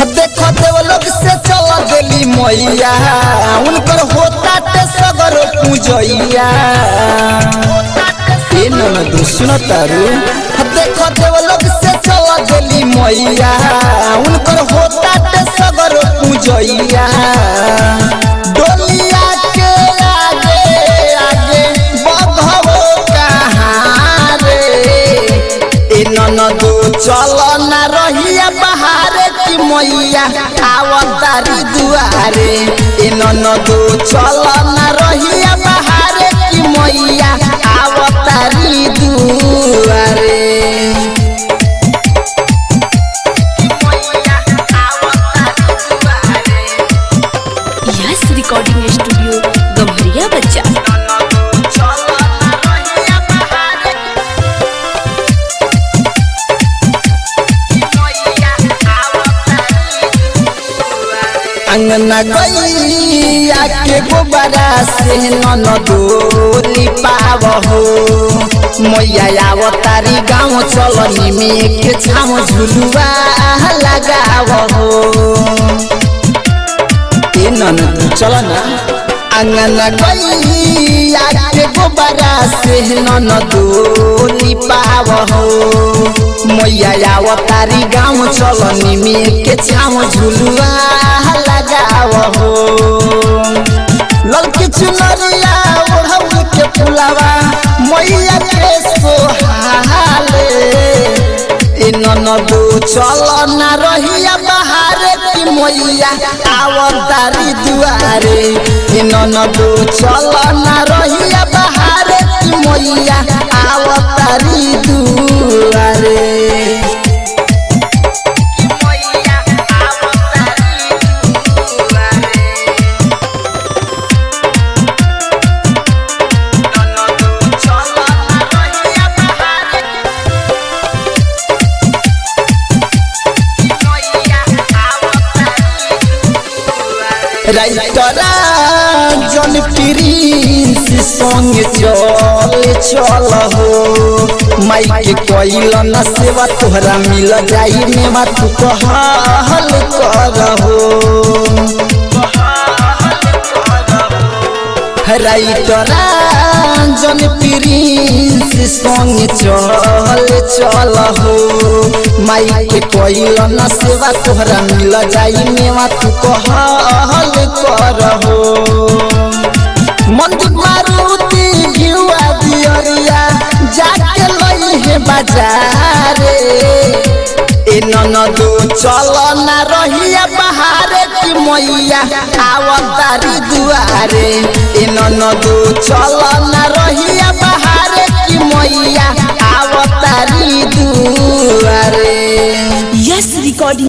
देखो देव लोग से चल गेली मैया उनकर होता ते सगर पूजैया ए ननद सुन तारू देखो देव लोग से चल गेली मैया उनकर होता ते सगर पूजैया डोलिया के आगे आगे बधवो कहाँ रे ए ननदो चल ना रहिया बहारे की मैया आवतारी दुआरे ए ननदो चल ना रहिया बहारे की मैया आवतारी दुआरे यस रिकॉर्डिंग स्टूडियो गम्हरिया बच्चा अंगना गैया के गोबरा से ननदोली पाव हो मैया आवतारी गाँव चलनी में के छाम झुलुआ लगाव हो ए ननद चल ना अंगना गैया के गोबरा से ननदोली पाव हो मैया आवतारी गाँव चलनी में के छाम झुलुआ लगाव हो ललकी चुनरिया ओढ़ौल के फुलावा मैया के सोहाले ए ननदो चल ना रहिया बहारे की मैया आवतारी दुआरे ए ननदो चल ना रहिया बहारे की मैया आवतारी दुआरे राइटरा जन प्रिंस संग चल चल हो माइक कोइल न सेवा तोहरा मिल जाई मेवा तू कहल कर हो राइटरा जन प्रिंस संग चल चल हो माइक कोइल न सेवा तोहरा मिल जाई मेवा तू कहल कर हो मंदिर मारुति घिउआ दियरिया जाके लई हे बाजारे ए ननदो चल ना रहिया बहारे की मैया आवतारी दुआरे ए ननदो चल ना रहिया बहारे की मैया आवतारी दुआरे यस रिकॉर्डिंग